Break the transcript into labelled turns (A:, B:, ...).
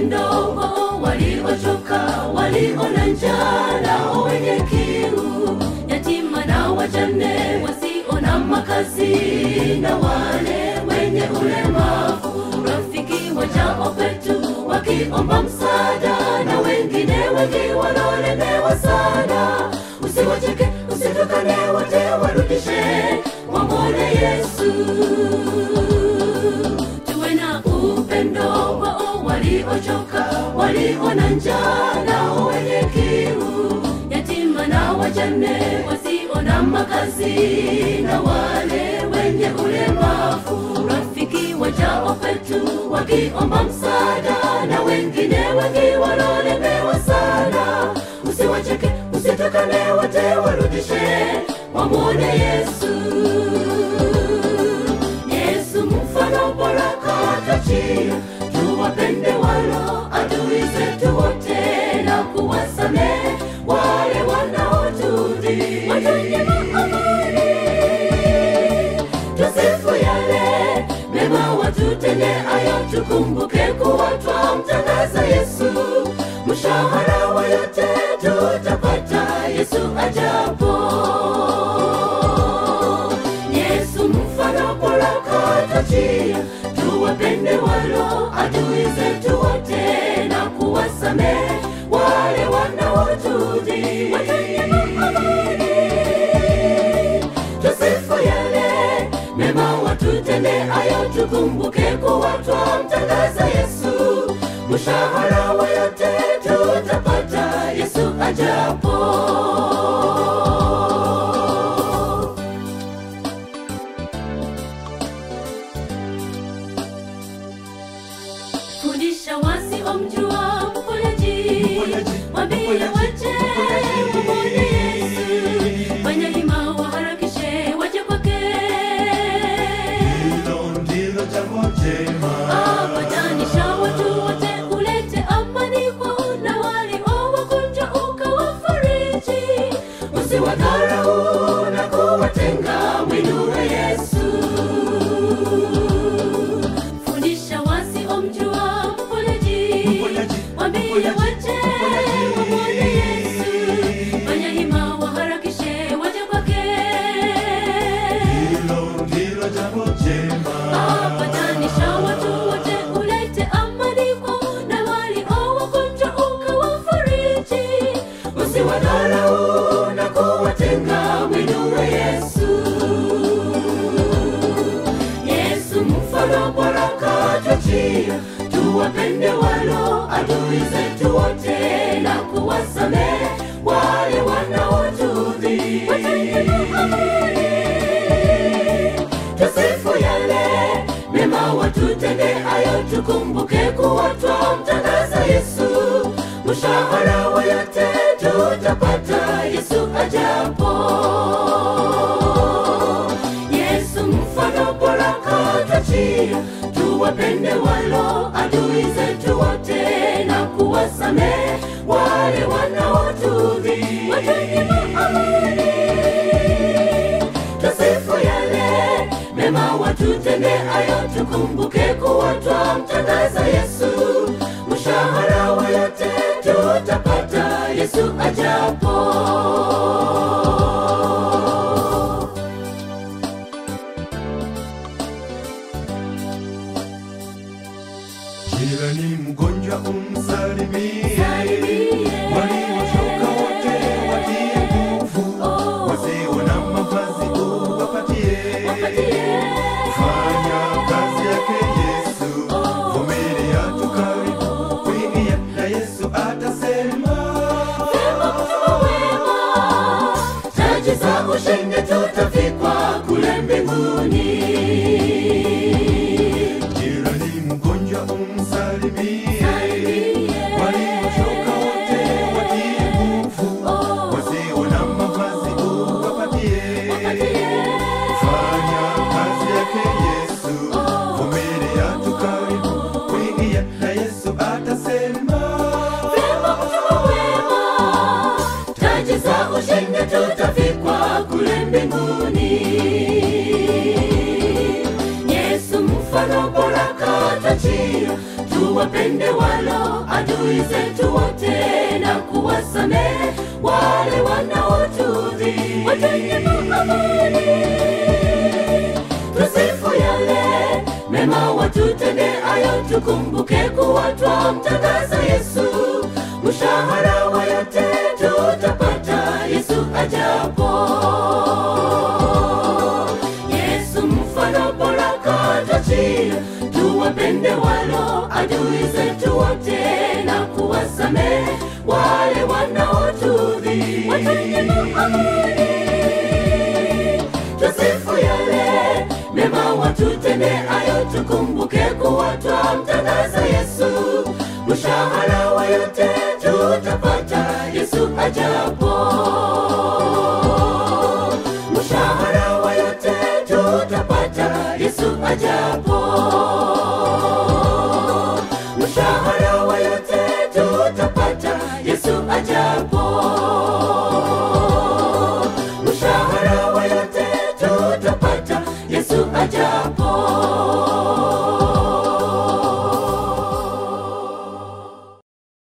A: upendo wao waliochoka walio na njaa nao wenye kiu yatima na wajane wasio na makazi na wale wenye ulemavu rafiki wajao kwetu wakiomba msaada na wengine wengi wanaolemewa sana usiwacheke usitukane wote warudishe wamwone yesu tuwe na upendo wao waliochoka walio na njaa nao wenye kiu yatima na wajane wasio na makazi na wale wenye ulemavu rafiki wajao kwetu wakiomba msaada na wengine wengi wanaolemewa sana usiwacheke usitukane wote warudishe wamwone yesu yesu mfano bora katachia tuwapende walo adui zetu wote na kuwasamehe wale wanaotudhi watanyema amani tusifu yale mema watutende ayo tukumbuke kuwa twamtangaza yesu mshahara wa yote tutapata yesu ajapo yesu mfano bora katachia tuwapende walo adui zetu wote na kuwasamehe wale wanaotudhi watanyema amani tusifu yale mema watutende ayo tukumbuke kuwa twamtangaza yesu mshahara wa yote tutapata yesu ajapo fundisha wasiomjua mponyaji wambie wache kumwone yesu fanya hima waharakishe waje kwake
B: Hilo ndilo jambo jema.
A: apatanisha watu wote ulete amani kwao na walio wagonjwa ukawafariji usiwadharau na kuwatenga mwinue yesu fundisha wasiomjua mponyaji
B: Mponyaji,
A: wambie
B: mponyaji,
A: wache
B: mponyaji.
A: wamwone yesu fanya hima waharakishe waje kwake
B: Hilo ndilo jambo jema.
A: apatanisha watu wote ulete amani kwao na walio wagonjwa ukawafariji usiwadharau na kuwatenga mwinue yesu yesu mfano bora katwachia tuwapende walo adui zetu wote na kuwasamehe wale wanaotudhi watanyema amani tusifu yale mema watutende ayo tukumbuke kuwa twamtangaza yesu mshahara wa yote tutapata yesu ajapo yesu mfano bora katachia tuwapende walo adui zetu wote na kuwasamehe wale wanaotudhi watanyema amani tusifu yale mema watutende ayo tukumbuke kuwa twamtangaza yesu mshahara wa yote tutapata yesu ajapo
B: Jirani mgonjwa umsalimie.
A: Salimie.
B: Waliochoka wote watie nguvu.
A: Oh.
B: Wasio na mavazi uwapatie.
A: Wapatie.
B: Fanya kazi yake Yesu. Vumilia tu karibu kuingia na Yesu atasema.
A: Wema mtuma wema, taji za ushindi tutavikwa kule mbinguni
B: Jirani mgonjwa umsalimie.
A: Salimie.
B: Waliochoka wote watie nguvu.
A: Oh.
B: Wasio na mavazi uwapatie.
A: Wapatie.
B: Fanya kazi yake Yesu. Vumilia tu karibu kuingia na Yesu atasema.
A: Wema mtuma wema, taji za ushindi tutavikwa kule mbinguni yesu mfano bora katachia tu tuwapende walo adui zetu wote na kuwasamehe wale wanaotudhi watende amani tusifu yale mema watutende ayo tukumbuke kuwa twamtangaza yesu mshahara wa yote tutapata yesu ajapo yesu mfano bora katachia tuwapende walo adui zetu wote na kuwasamehe wale wanaotudhi watende amani tusifu yale mema watutende ayo tukumbuke kuwa twamtangaza yesu mshahara wa yote tutapata yesu ajapo mshahara wa yote tutapata yesu ajapo mshahara wa yote tutapata yesu ajapo mshahara wa yote tutapata yesu ajapo